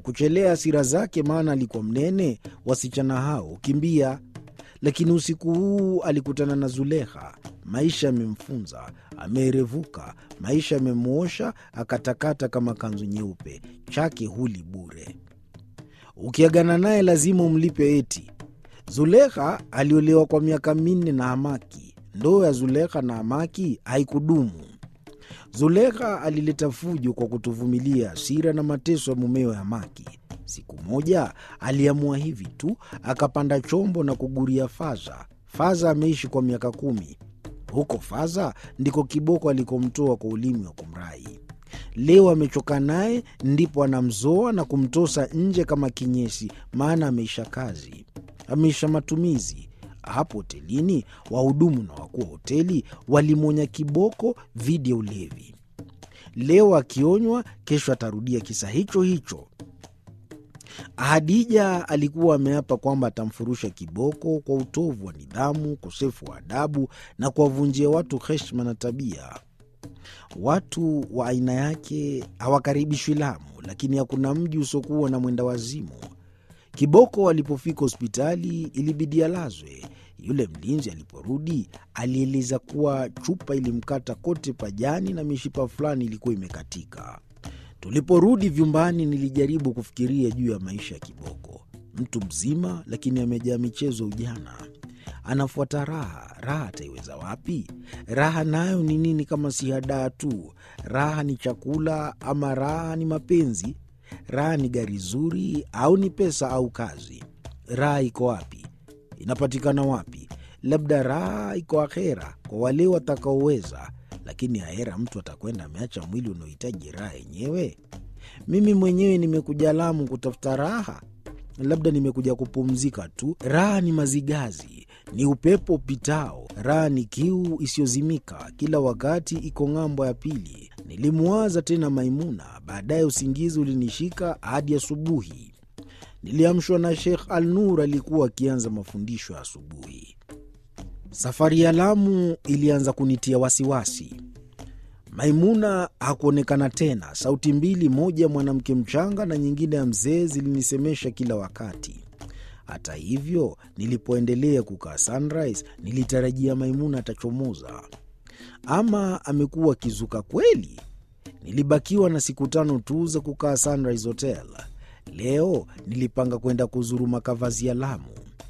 kuchelea hasira zake, maana alikuwa mnene. Wasichana hao kimbia. Lakini usiku huu alikutana na Zulekha. Maisha yamemfunza, ameerevuka. Maisha yamemwosha, akatakata kama kanzu nyeupe. Chake huli bure. Ukiagana naye lazima umlipe eti. Zulekha aliolewa kwa miaka minne na Hamaki. Ndoa ya Zulekha na Hamaki haikudumu. Zulekha alileta fujo kwa kutovumilia hasira na mateso ya mumewe Hamaki. Siku moja aliamua hivi tu, akapanda chombo na kuguria Faza. Faza ameishi kwa miaka kumi. Huko Faza ndiko kiboko alikomtoa kwa ulimi wa kumrai. Leo amechoka naye, ndipo anamzoa na kumtosa nje kama kinyesi, maana ameisha kazi, ameisha matumizi. Hapo hotelini wahudumu na wakuu wa hoteli walimwonya kiboko dhidi ya ulevi. Leo akionywa, kesho atarudia kisa hicho hicho. Hadija alikuwa ameapa kwamba atamfurusha kiboko kwa utovu wa nidhamu, ukosefu wa adabu na kuwavunjia watu heshima na tabia. Watu wa aina yake hawakaribishwi Lamu, lakini hakuna mji usiokuwa na mwenda wazimu. Kiboko alipofika hospitali ilibidi alazwe. Yule mlinzi aliporudi alieleza kuwa chupa ilimkata kote pajani na mishipa fulani ilikuwa imekatika. Tuliporudi vyumbani, nilijaribu kufikiria juu ya maisha ya Kiboko, mtu mzima lakini amejaa michezo ujana. Anafuata raha. Raha ataiweza wapi? Raha nayo ni nini kama si hadaa tu? Raha ni chakula ama raha ni mapenzi? Raha ni gari zuri au ni pesa au kazi? Raha iko wapi? Inapatikana wapi? Labda raha iko akhera kwa wale watakaoweza, lakini ahera mtu atakwenda ameacha mwili unaohitaji raha yenyewe. Mimi mwenyewe nimekuja Lamu kutafuta raha, labda nimekuja kupumzika tu. Raha ni mazigazi, ni upepo upitao. Raha ni kiu isiyozimika, kila wakati iko ng'ambo ya pili. Nilimwaza tena Maimuna, baadaye usingizi ulinishika hadi asubuhi. Niliamshwa na Sheikh Al Nur, alikuwa akianza mafundisho ya asubuhi. Safari ya Lamu ilianza kunitia wasiwasi. Maimuna hakuonekana tena. Sauti mbili, moja ya mwanamke mchanga na nyingine ya mzee, zilinisemesha kila wakati. Hata hivyo, nilipoendelea kukaa Sunrise, nilitarajia Maimuna atachomoza. Ama amekuwa akizuka kweli? Nilibakiwa na siku tano tu za kukaa Sunrise Hotel. Leo nilipanga kwenda kuzuru makavazi ya Lamu.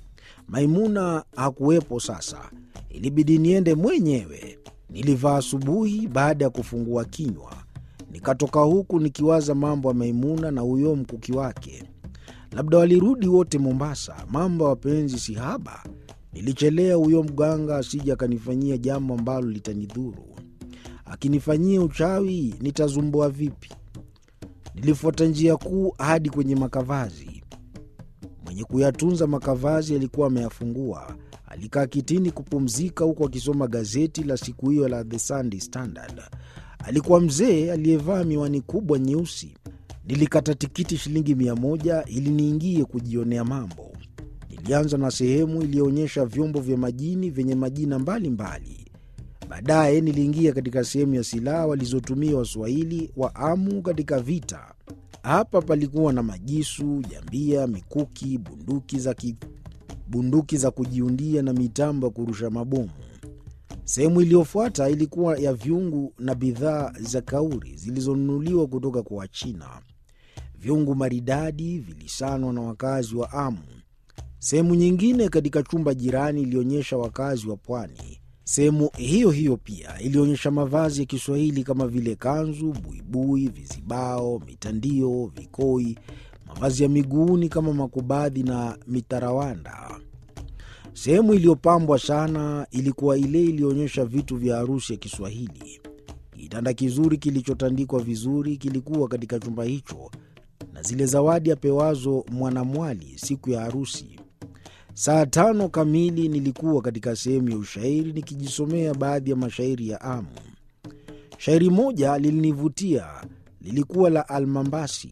Maimuna hakuwepo. Sasa ilibidi niende mwenyewe. Nilivaa asubuhi baada ya kufungua kinywa, nikatoka huku nikiwaza mambo ya Maimuna na huyo mkuki wake. Labda walirudi wote Mombasa. Mambo ya wapenzi si haba. Nilichelea huyo mganga asije akanifanyia jambo ambalo litanidhuru. Akinifanyia uchawi nitazumbua vipi? Nilifuata njia kuu hadi kwenye makavazi. Mwenye kuyatunza makavazi alikuwa ameyafungua. Alikaa kitini kupumzika, huku akisoma gazeti la siku hiyo la The Sunday Standard. Alikuwa mzee aliyevaa miwani kubwa nyeusi. Nilikata tikiti shilingi mia moja ili niingie kujionea mambo. Nilianza na sehemu iliyoonyesha vyombo vya majini vyenye majina mbalimbali. Baadaye niliingia katika sehemu ya silaha walizotumia Waswahili wa Amu katika vita. Hapa palikuwa na majisu, jambia, mikuki, bunduki za, ki, bunduki za kujiundia na mitambo ya kurusha mabomu. Sehemu iliyofuata ilikuwa ya vyungu na bidhaa za kauri zilizonunuliwa kutoka kwa Wachina. Vyungu maridadi vilisanwa na wakazi wa Amu. Sehemu nyingine katika chumba jirani ilionyesha wakazi wa pwani. Sehemu hiyo hiyo pia ilionyesha mavazi ya Kiswahili kama vile kanzu, buibui, vizibao, mitandio, vikoi, mavazi ya miguuni kama makubadhi na mitarawanda. Sehemu iliyopambwa sana ilikuwa ile iliyoonyesha vitu vya harusi ya Kiswahili. Kitanda kizuri kilichotandikwa vizuri kilikuwa katika chumba hicho, na zile zawadi apewazo mwanamwali siku ya harusi. Saa tano kamili nilikuwa katika sehemu ya ushairi nikijisomea baadhi ya mashairi ya Amu. Shairi moja lilinivutia, lilikuwa la Almambasi.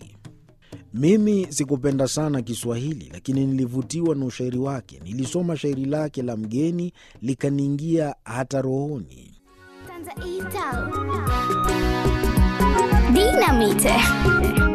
Mimi sikupenda sana Kiswahili, lakini nilivutiwa na ushairi wake. Nilisoma shairi lake la mgeni likaniingia hata rohoni. Tanza Itau. Dinamite.